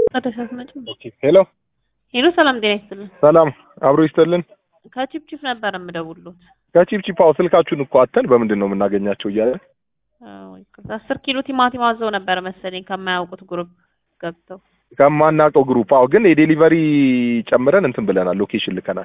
ተደሰት መጭ ሄሎ ሄሎ፣ ሰላም ጤና ይስጥልን። ሰላም አብሮ ይስጥልን። ከቺፕቺፕ ነበር የምደውሉት። ከቺፕቺፓው ስልካችሁን እኮ አተን በምንድን ነው የምናገኛቸው እያለ አስር ኪሎ ቲማቲም አዘው ነበር መሰለኝ ከማያውቁት ግሩፕ ገብተው ከማናውቀው ግሩፕ። አዎ ግን የዴሊቨሪ ጨምረን እንትን ብለናል፣ ሎኬሽን ልከናል።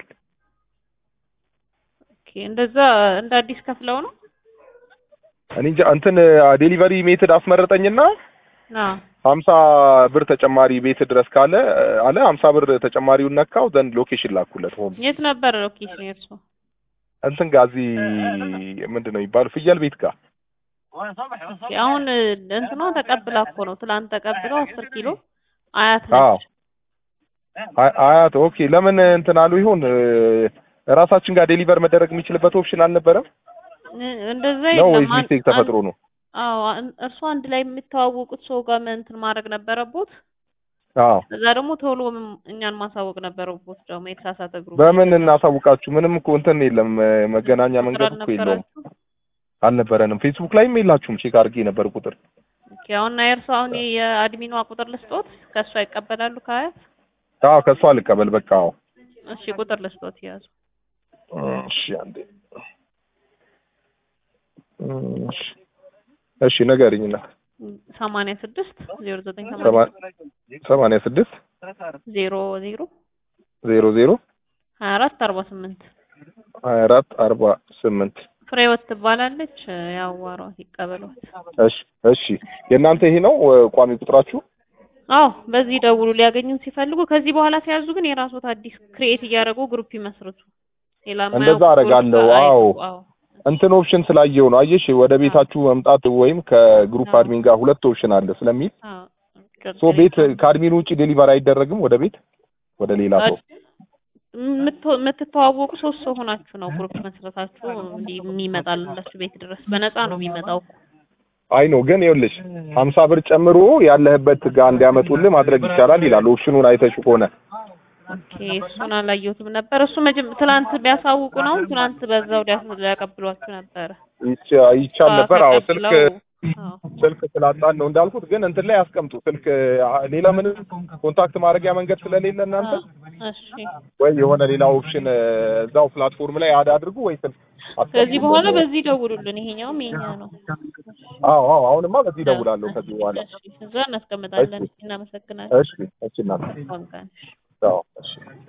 ኦኬ፣ እንደዛ እንደ አዲስ ከፍለው ነው እኔ እንጃ እንትን ዴሊቨሪ ሜትድ አስመረጠኝና ና ሀምሳ ብር ተጨማሪ ቤት ድረስ ካለ አለ ሀምሳ ብር ተጨማሪውን ነካው ዘንድ ሎኬሽን ላኩለት። ሆም የት ነበር ሎኬሽን የእርሶ? እንትን ጋር እዚህ ምንድን ነው የሚባለው ፍየል ቤት ጋር ኦኬ፣ አሁን እንትኗ ተቀብላ እኮ ነው ትላንት ተቀብለው አስር ኪሎ አያት አዎ ነች። አይ- አያት ኦኬ። ለምን እንትን አሉ ይሆን ራሳችን ጋር ዴሊቨር መደረግ የሚችልበት ኦፕሽን አልነበረም እ- እንደዛ ነው ወይስ የለም። አን- ሚስቴክ ተፈጥሮ ነው? አዎ አን- እርሶ አንድ ላይ የሚተዋወቁት ሰው ጋር ምን እንትን ማድረግ ነበረቦት። አዎ እዛ ደግሞ ቶሎ ም- እኛን ማሳወቅ ነበረቦት። ደግሞ የተሳሳተ ግሩፕ በምን እናሳውቃችሁ? ምንም እኮ እንትን የለም መገናኛ ቁጥር መንገድ እኮ የለውም አልነበራችሁ? አልነበረንም። ፌስቡክ ላይም የላችሁም። ቼክ አድርጌ ነበር ቁጥር ኦኬ፣ አሁን የእርሶ አሁን የአድሚኗ ቁጥር ልስጦት፣ ከእሷ ይቀበላሉ ከአያት። አዎ ከእሷ ልቀበል በቃ አዎ እሺ ቁጥር ልስጦት ያዙ። እሺ አንዴ እሺ እሺ ንገሪኝና ሰማንያ ስድስት ዜሮ ዘጠኝ ሰማ- ሰማንያ ስድስት ዜሮ ዜሮ ዜሮ ዜሮ ሀያ አራት አርባ ስምንት ሀያ አራት አርባ ስምንት ፍሬወት ትባላለች። ያዋሯት ይቀበሏት። እሺ እሺ የእናንተ ይሄ ነው ቋሚ ቁጥራችሁ? አዎ በዚህ ደውሉ ሊያገኙን ሲፈልጉ። ከዚህ በኋላ ሲያዙ ግን የራስዎት አዲስ ክሬኤት እያደረጉ ግሩፕ ይመስርቱ። ሌላ እንደዛ የማያውቁት አደርጋለሁ። ግሩፕ አዎ አይግቡ። አዎ እንትን ኦፕሽን ስላየው ነው። አየሽ ወደ ቤታችሁ መምጣት ወይም ከግሩፕ አዎ። አድሚን ጋር ሁለት ኦፕሽን አለ ስለሚል አዎ ሶ ቤት ከአድሚን ውጭ ዴሊቨር አይደረግም ወደ ቤት ወደ ሌላ ሰው። የምትወ- የምትተዋወቁ ሶስት ሰው ሆናችሁ ነው ግሩፕ መስረታችሁ እንዲህ የሚመጣላችሁ ቤት ድረስ በነፃ ነው የሚመጣው እኮ። አይ ነው ግን ይኸውልሽ ሀምሳ ብር ጨምሮ ያለህበት ጋር እንዲያመጡልህ ማድረግ ይቻላል ይላል። ኦፕሽኑን አይተሽ ከሆነ ኦኬ እሱን አላየሁትም ነበር። እሱ መጀመ ትላንት ቢያሳውቁ ነው ትላንት በዛው ሊያስ- ሊያቀብሏችሁ ነበረ። ይቻ- ይቻል ነበር። አዎ ስልክ ተቀብለው- አዎ ስልክ ስላጣን ነው እንዳልኩት። ግን እንትን ላይ ያስቀምጡ ስልክ አ- ሌላ ምንም ኮንታክት ማድረጊያ መንገድ ስለሌለ እናንተ እሺ ወይ የሆነ ሌላ ኦፕሽን እዛው ፕላትፎርም ላይ አድ አድርጉ ወይ ስልክ አስቀምጡ። ከዚህ በኋላ በዚህ ደውሉልን። ይሄኛውም የኛ ነው። አዎ አዎ አሁንማ በዚህ እደውላለሁ ከዚህ በኋላ። እሺ እዛ እናስቀምጣለን። እናመሰግናለን። እሺ እሺ እናት መልካም ቀን። አዎ እሺ